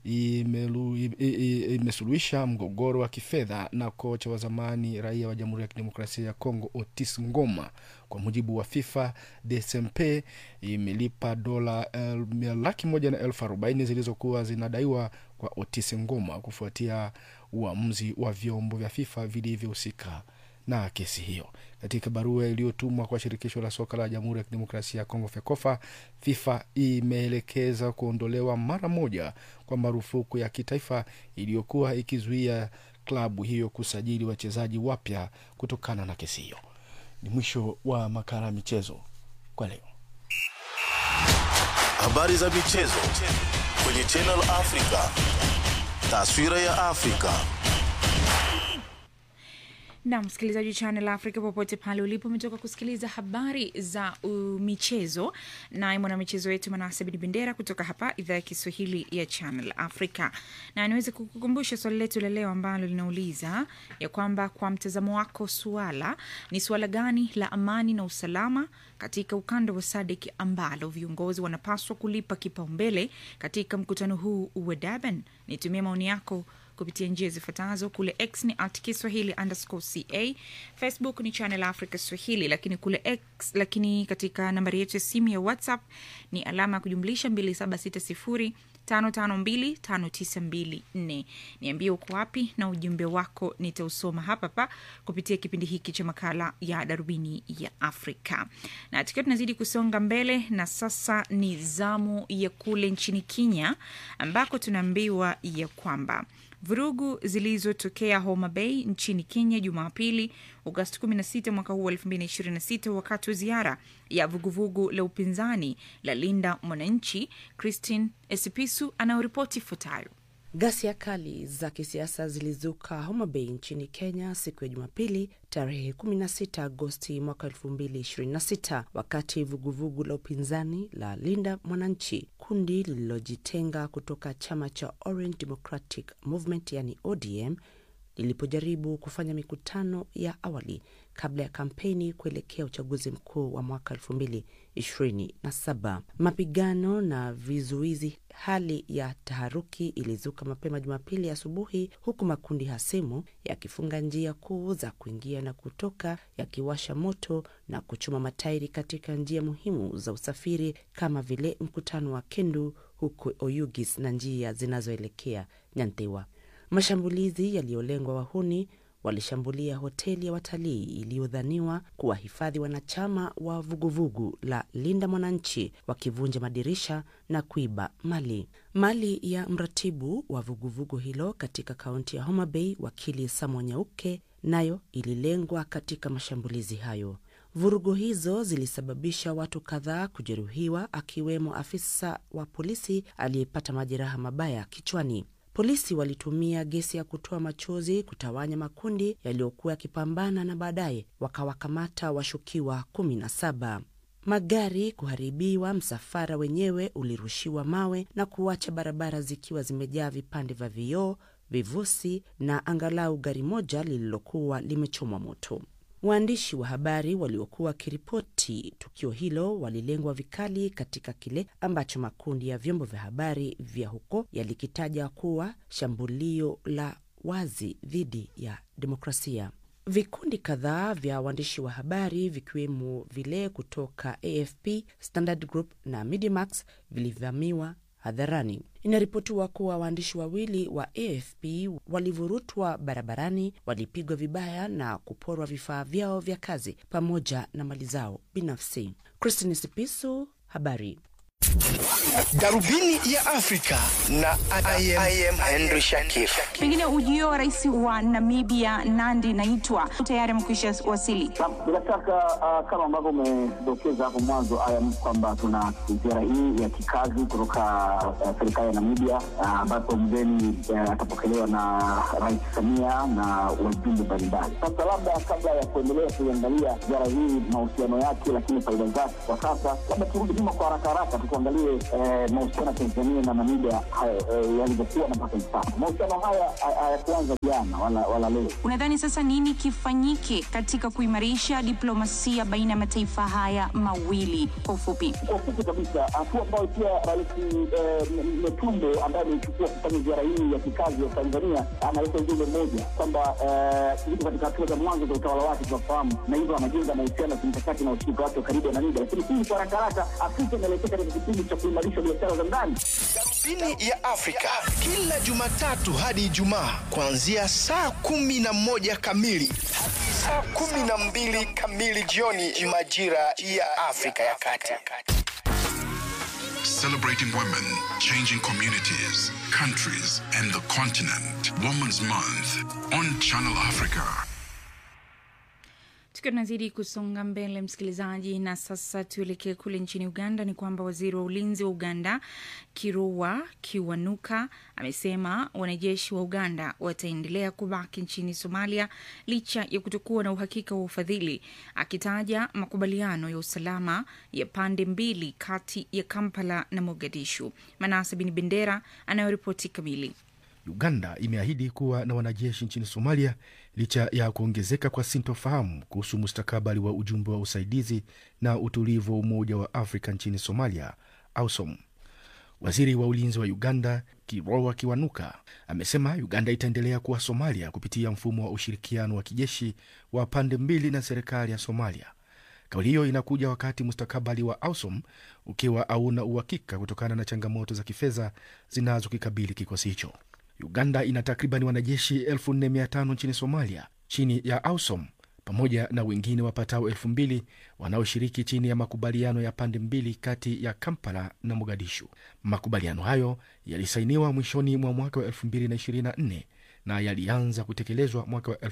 Speaker 3: imesuluhisha mgogoro wa kifedha na kocha wa zamani raia wa Jamhuri ya Kidemokrasia ya Kongo Otis Ngoma. Kwa mujibu wa FIFA, DSMP imelipa dola laki moja na elfu arobaini zilizokuwa zinadaiwa kwa Otis Ngoma kufuatia uamuzi wa vyombo vya FIFA vilivyohusika na kesi hiyo. Katika barua iliyotumwa kwa shirikisho la soka la Jamhuri ya Kidemokrasia ya Kongo FEKOFA, FIFA imeelekeza kuondolewa mara moja kwa marufuku ya kitaifa iliyokuwa ikizuia klabu hiyo kusajili wachezaji wapya kutokana na kesi hiyo. Ni mwisho wa makala ya michezo kwa leo.
Speaker 2: Habari za michezo kwenye Channel Africa. Taswira ya Afrika.
Speaker 1: na msikilizaji wa Channel Africa popote pale ulipo, umetoka kusikiliza habari za uh, michezo naye mwanamichezo wetu Manase Bin Bendera kutoka hapa idhaa ya Kiswahili ya Channel Africa, na niweze kukukumbusha swali letu la leo ambalo linauliza ya kwamba kwa mtazamo wako, suala ni suala gani la amani na usalama katika ukanda wa SADC ambalo viongozi wanapaswa kulipa kipaumbele katika mkutano huu wa Durban? Nitumie maoni yako kupitia njia zifuatazo. Kule X ni at Kiswahili underscore ca, Facebook ni Channel Africa Swahili, lakini kule X, lakini katika nambari yetu ya simu ya WhatsApp ni alama ya kujumlisha 2760 5525924. Niambie uko wapi na ujumbe wako nitausoma hapa pa kupitia kipindi hiki cha makala ya darubini ya Afrika. Na tukiwa tunazidi kusonga mbele, na sasa ni zamu ya kule nchini Kenya ambako tunaambiwa ya kwamba vurugu zilizotokea Homa Bay nchini Kenya Jumapili Agosti 16 mwaka huu wa 2026 wakati wa ziara ya vuguvugu la upinzani la Linda Mwananchi, Christine Esipisu anayoripoti ifuatayo.
Speaker 17: Ghasia kali za kisiasa zilizuka Homa Bay nchini Kenya siku ya Jumapili tarehe 16 Agosti mwaka 2026 wakati vuguvugu la upinzani la Linda Mwananchi, kundi lililojitenga kutoka chama cha Orange Democratic Movement yani ODM lilipojaribu kufanya mikutano ya awali kabla ya kampeni kuelekea uchaguzi mkuu wa mwaka elfu mbili ishirini na saba. Mapigano na vizuizi, hali ya taharuki ilizuka mapema Jumapili asubuhi, huku makundi hasimu yakifunga njia kuu za kuingia na kutoka, yakiwasha moto na kuchoma matairi katika njia muhimu za usafiri kama vile mkutano wa Kendu huko Oyugis na njia zinazoelekea Nyantewa. Mashambulizi yaliyolengwa wahuni walishambulia hoteli ya watalii iliyodhaniwa kuwahifadhi wanachama wa vuguvugu la Linda Mwananchi, wakivunja madirisha na kuiba mali. Mali ya mratibu wa vuguvugu hilo katika kaunti ya Homa Bay, wakili Samo Nyauke, nayo ililengwa katika mashambulizi hayo. Vurugu hizo zilisababisha watu kadhaa kujeruhiwa, akiwemo afisa wa polisi aliyepata majeraha mabaya kichwani. Polisi walitumia gesi ya kutoa machozi kutawanya makundi yaliyokuwa yakipambana na baadaye wakawakamata washukiwa kumi na saba. Magari kuharibiwa, msafara wenyewe ulirushiwa mawe na kuacha barabara zikiwa zimejaa vipande vya vioo, vivusi na angalau gari moja lililokuwa limechomwa moto. Waandishi wa habari waliokuwa wakiripoti tukio hilo walilengwa vikali katika kile ambacho makundi ya vyombo vya habari vya huko yalikitaja kuwa shambulio la wazi dhidi ya demokrasia. Vikundi kadhaa vya waandishi wa habari vikiwemo vile kutoka AFP, Standard Group na Mediamax vilivamiwa hadharani. Inaripotiwa kuwa waandishi wawili wa AFP walivurutwa barabarani, walipigwa vibaya na kuporwa vifaa vyao vya kazi pamoja na mali zao binafsi. Christine Sipisu, habari
Speaker 18: Darubini ya Afrika na I am, I am Henry Shakif.
Speaker 19: Pengine ujio wa rais wa Namibia Nandi Naitwa tayari amekwisha wasili.
Speaker 20: Bila shaka uh, kama ambavyo umedokeza hapo mwanzo ayam kwamba tuna ziara hii ya kikazi kutoka uh, serikali ya Namibia uh, ambapo mgeni uh, atapokelewa na Rais Samia na wajumbe mbalimbali. Sasa labda kabla ya kuendelea kuiangalia ziara hii mahusiano yake, lakini faida zake kwa sasa, labda turudi nyuma kwa haraka haraka tukuangalie eh, mahusiano ya Tanzania na Namibia eh, yalivyokuwa na mpaka hivi sasa. Mahusiano haya hayakuanza jana wala, wala leo.
Speaker 19: Unadhani sasa nini kifanyike katika kuimarisha diplomasia baina ya mataifa haya mawili? Kwa ufupi,
Speaker 20: kwa ufupi kabisa, hatua ambayo pia Rais Metumbe ambaye ameichukua kufanya ziara hii ya kikazi ya Tanzania analeta ujumbe mmoja kwamba yuko katika hatua za mwanzo za utawala wake, tunafahamu, na hivyo anajenga mahusiano ya kimkakati na ushirika wake wa karibu na Namibia. Lakini hii kwa haraka haraka, Afrika inaelekea katika kipindi cha kuimarisha biashara za ndani.
Speaker 18: Darubini ya Afrika kila Jumatatu hadi Ijumaa kuanzia saa kumi na moja kamili hadi saa kumi na mbili kamili jioni majira ya Afrika ya Kati.
Speaker 9: Celebrating women, changing communities, countries, and the continent. Women's Month on Channel Africa.
Speaker 1: Tukiwa tunazidi kusonga mbele, msikilizaji, na sasa tuelekee kule nchini Uganda. Ni kwamba waziri wa ulinzi wa Uganda Kirua Kiwanuka amesema wanajeshi wa Uganda wataendelea kubaki nchini Somalia licha ya kutokuwa na uhakika wa ufadhili, akitaja makubaliano ya usalama ya pande mbili kati ya Kampala na Mogadishu. Manase Bin Bendera anayoripoti kamili.
Speaker 3: Uganda imeahidi kuwa na wanajeshi nchini Somalia licha ya kuongezeka kwa sintofahamu kuhusu mustakabali wa ujumbe wa usaidizi na utulivu wa Umoja wa Afrika nchini Somalia, AUSOM. Waziri wa ulinzi wa Uganda Kiroa Kiwanuka amesema Uganda itaendelea kuwa Somalia kupitia mfumo wa ushirikiano wa kijeshi wa pande mbili na serikali ya Somalia. Kauli hiyo inakuja wakati mustakabali wa AUSOM ukiwa hauna uhakika kutokana na changamoto za kifedha zinazokikabili kikosi hicho. Uganda ina takriban wanajeshi 4500 nchini Somalia chini ya AUSOM pamoja na wengine wapatao elfu mbili wanaoshiriki chini ya makubaliano ya pande mbili kati ya Kampala na Mogadishu. Makubaliano hayo yalisainiwa mwishoni mwa mwaka wa 2024 na yalianza kutekelezwa mwaka wa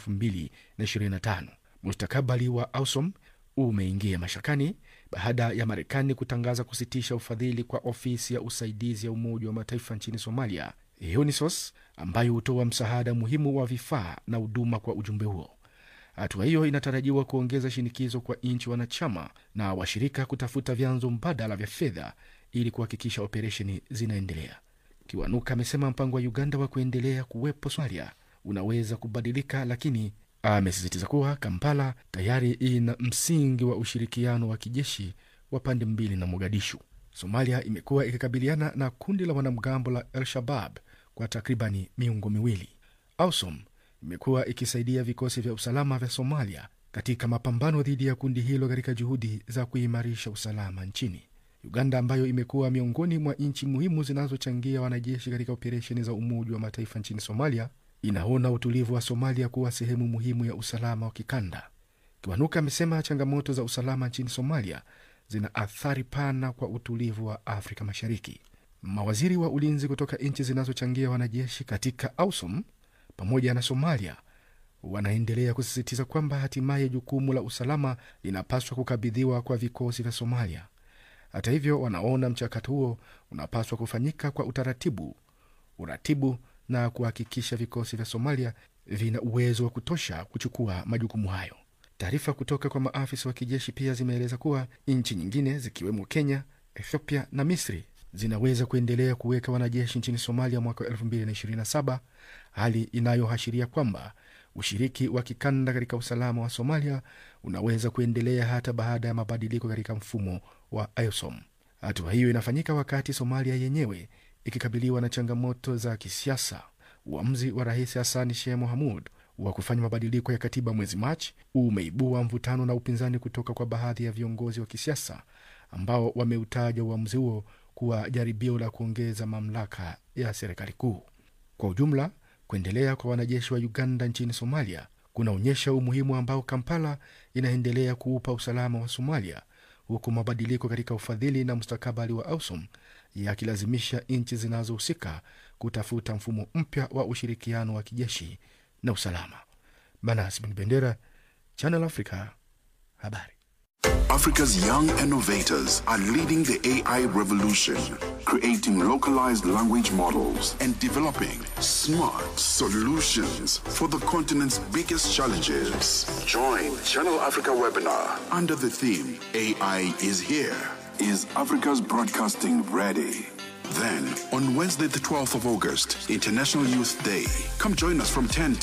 Speaker 3: 2025. Mustakabali wa AUSOM umeingia mashakani baada ya Marekani kutangaza kusitisha ufadhili kwa ofisi ya usaidizi ya Umoja wa Mataifa nchini Somalia, UNISOS, ambayo hutoa msaada muhimu wa vifaa na huduma kwa ujumbe huo. Hatua hiyo inatarajiwa kuongeza shinikizo kwa nchi wanachama na washirika kutafuta vyanzo mbadala vya fedha ili kuhakikisha operesheni zinaendelea. Kiwanuka amesema mpango wa Uganda wa kuendelea kuwepo Somalia unaweza kubadilika, lakini amesisitiza kuwa Kampala tayari ina msingi wa ushirikiano wa kijeshi wa pande mbili na Mogadishu. Somalia imekuwa ikikabiliana na kundi la wanamgambo la El Shabab kwa takribani miongo miwili. AUSOM imekuwa ikisaidia vikosi vya usalama vya Somalia katika mapambano dhidi ya kundi hilo katika juhudi za kuimarisha usalama nchini. Uganda ambayo imekuwa miongoni mwa nchi muhimu zinazochangia wanajeshi katika operesheni za Umoja wa Mataifa nchini Somalia inaona utulivu wa Somalia kuwa sehemu muhimu ya usalama wa kikanda. Kiwanuka amesema changamoto za usalama nchini Somalia zina athari pana kwa utulivu wa Afrika Mashariki. Mawaziri wa ulinzi kutoka nchi zinazochangia wanajeshi katika AUSOM pamoja na Somalia wanaendelea kusisitiza kwamba hatimaye jukumu la usalama linapaswa kukabidhiwa kwa vikosi vya Somalia. Hata hivyo, wanaona mchakato huo unapaswa kufanyika kwa utaratibu, uratibu na kuhakikisha vikosi vya Somalia vina uwezo wa kutosha kuchukua majukumu hayo. Taarifa kutoka kwa maafisa wa kijeshi pia zimeeleza kuwa nchi nyingine zikiwemo Kenya, Ethiopia na Misri zinaweza kuendelea kuweka wanajeshi nchini Somalia mwaka wa 2027, hali inayoashiria kwamba ushiriki wa kikanda katika usalama wa Somalia unaweza kuendelea hata baada ya mabadiliko katika mfumo wa AUSOM. Hatua hiyo inafanyika wakati Somalia yenyewe ikikabiliwa na changamoto za kisiasa. Uamuzi wa Rais Hassan Sheikh Mohamud wa kufanya mabadiliko ya katiba mwezi Machi umeibua mvutano na upinzani kutoka kwa baadhi ya viongozi wa kisiasa ambao wameutaja uamuzi huo kuwa jaribio la kuongeza mamlaka ya serikali kuu. Kwa ujumla, kuendelea kwa wanajeshi wa Uganda nchini Somalia kunaonyesha umuhimu ambao Kampala inaendelea kuupa usalama wa Somalia, huku mabadiliko katika ufadhili na mustakabali wa AUSOM yakilazimisha nchi zinazohusika kutafuta mfumo mpya wa ushirikiano wa kijeshi na usalama. Manas Bin Bendera, Channel Africa, habari.
Speaker 9: Africa's young innovators are leading the AI revolution, creating localized language models and developing smart solutions for the continent's biggest challenges. Join Channel Africa webinar under the theme AI is here. Is Africa's broadcasting ready? Then, on Wednesday, the 12th of August, International Youth Day, come join us from 10